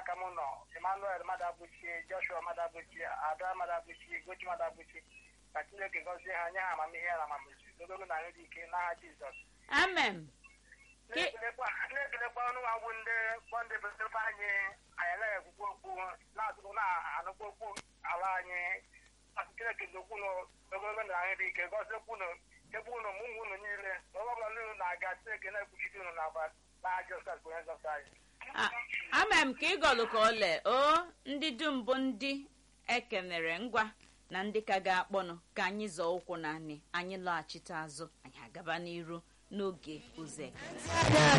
aka m nọ emmanuel madabuchi joshua madabuchi ada madabuchi gochi madabuchi ka chineke gọzie ha nye ha amamihe na amamihe ogologo na nri ike n'aha jizọs amen Ke- na-ekelekwa na-ekelekwa ọnụ nwa bụ ndị bụ ndị bụebe anyị anyị anaghị ekwukwu okwu na-atụkwu na-anụkwu okwu ala anyị asị chineke dokwu nụ ogologo na nri ike gọziekwu nụ chekwa unu ma ụmụ unu niile na ọgbọ ọbụla unu na-aga chineke na-ekwuchite unu n'aba n'aha jizọs bụ onye nzọpụta anyị A- ama m ka ịgọlụ ka ole o ndị dum bụ ndị ekenere ngwa na ndị ka ga-akpọnụ ka anyị zọọ ụkwụ naanị anyị lọghachite azụ anyị agaba n'iru n'oge ụzọ ekele